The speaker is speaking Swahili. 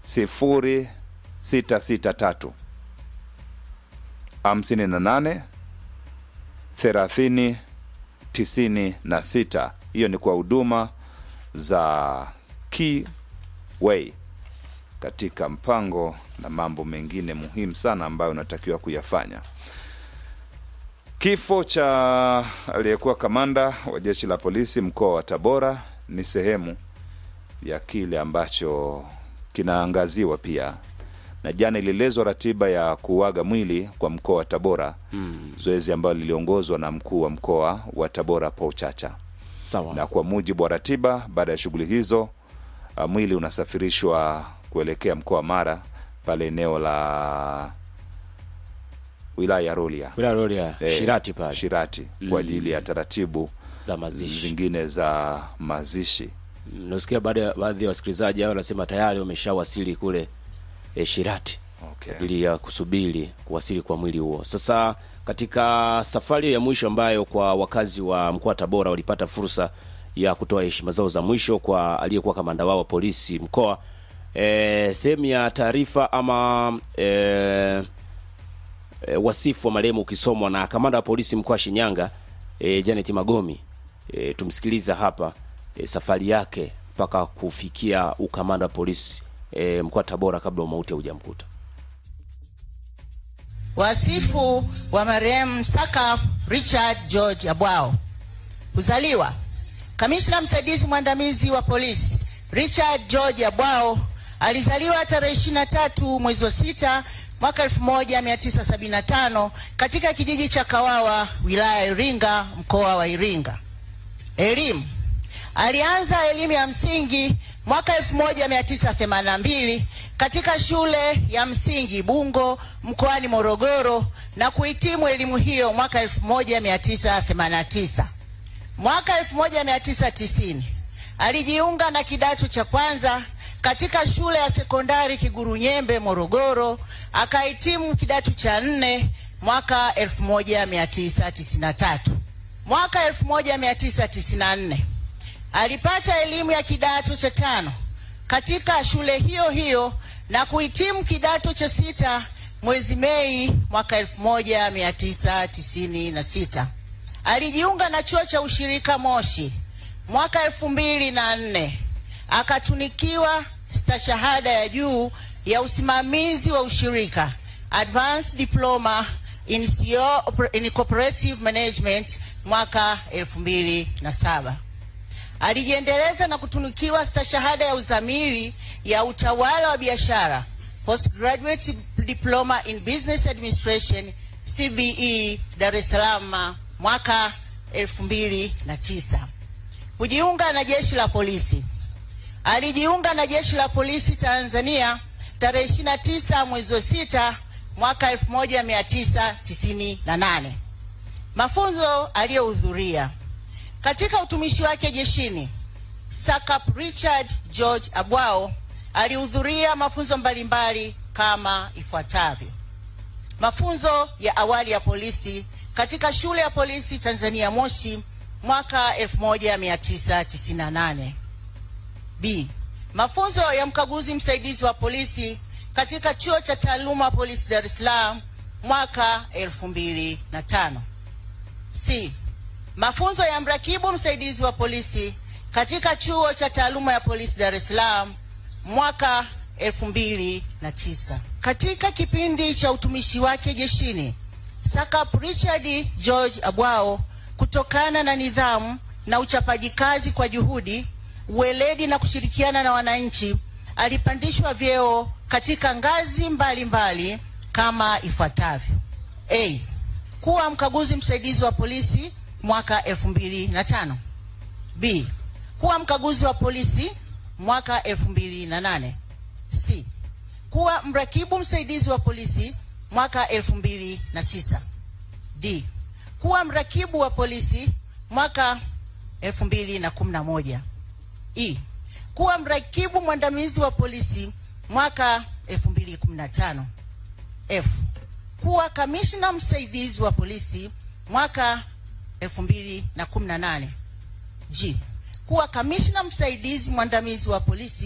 0663 58 30 96. Hiyo ni kwa huduma za Keyway katika mpango na mambo mengine muhimu sana ambayo unatakiwa kuyafanya. Kifo cha aliyekuwa kamanda wa jeshi la polisi mkoa wa Tabora ni sehemu ya kile ambacho kinaangaziwa pia, na jana ilielezwa ratiba ya kuuaga mwili kwa mkoa wa Tabora mm. zoezi ambalo liliongozwa na mkuu wa mkoa wa Tabora Paul Chacha Sawa. na kwa mujibu wa ratiba, baada ya shughuli hizo uh, mwili unasafirishwa kuelekea mkoa wa Mara pale eneo la wilaya ya Rorya Wilaya Rorya, Eh, Shirati pale Shirati kwa ajili ya taratibu za mazishi. zingine za mazishi. Nasikia baada ya baadhi ya wasikilizaji hao wanasema tayari wameshawasili kule e, Shirati Okay. ajili ya kusubiri kuwasili kwa mwili huo. Sasa katika safari ya mwisho ambayo kwa wakazi wa mkoa wa Tabora walipata fursa ya kutoa heshima zao za mwisho kwa aliyekuwa kamanda wao wa polisi mkoa, e, sehemu ya taarifa ama e, e, wasifu wa marehemu ukisomwa na kamanda wa polisi mkoa wa Shinyanga e, Janet Magomi. E, tumsikiliza hapa e, safari yake mpaka kufikia ukamanda wa polisi e, mkoa wa Tabora kabla umauti haujamkuta. Wasifu wa marehemu Saka Richard George Abwao. Kuzaliwa: kamishna msaidizi mwandamizi wa polisi Richard George Abwao alizaliwa tarehe 23 mwezi wa sita mwaka 1975 katika kijiji cha Kawawa wilaya ya Iringa mkoa wa Iringa. Elimu: alianza elimu ya msingi mwaka 1982 katika shule ya msingi Bungo mkoani Morogoro na kuhitimu elimu hiyo mwaka 1989. Mwaka 1990 alijiunga na kidato cha kwanza katika shule ya sekondari Kigurunyembe Morogoro, akahitimu kidato cha nne mwaka 1993. Mwaka 1994 alipata elimu ya kidato cha tano katika shule hiyo hiyo na kuhitimu kidato cha sita mwezi Mei mwaka 1996. Alijiunga na chuo cha ushirika Moshi mwaka elfu mbili na nne akatunikiwa stashahada ya juu ya usimamizi wa ushirika Advanced Diploma in, CO, in Cooperative Management mwaka elfu mbili na saba. Alijiendeleza na kutunukiwa stashahada ya uzamili ya utawala wa biashara Postgraduate Diploma in Business Administration CBE Dar es Salaam mwaka 2009. Kujiunga na jeshi la polisi. Alijiunga na jeshi la polisi Tanzania tarehe 29 mwezi wa sita mwaka 1998. Mafunzo aliyohudhuria katika utumishi wake jeshini, Sakap Richard George Abwao alihudhuria mafunzo mbalimbali kama ifuatavyo: mafunzo ya awali ya polisi katika shule ya polisi Tanzania Moshi mwaka 1998. B. Mafunzo ya mkaguzi msaidizi wa polisi katika chuo cha taaluma polisi Dar es Salaam mwaka 2005. C. Mafunzo ya mrakibu msaidizi wa polisi katika chuo cha taaluma ya polisi Dar es Salaam mwaka 2009. Katika kipindi cha utumishi wake jeshini, Sakap Richard George Abwao, kutokana na nidhamu na uchapaji kazi kwa juhudi, uweledi na kushirikiana na wananchi, alipandishwa vyeo katika ngazi mbalimbali mbali, kama ifuatavyo: A. Kuwa mkaguzi msaidizi wa polisi mwaka 2005. B. Kuwa mkaguzi wa polisi mwaka 2008. C. Kuwa mrakibu msaidizi wa polisi mwaka 2009. D. Kuwa mrakibu wa polisi mwaka 2011. E. Kuwa mrakibu mwandamizi wa polisi mwaka 2015. F. Kuwa kamishna msaidizi wa polisi mwaka 2018. G. Kuwa kamishna msaidizi mwandamizi wa polisi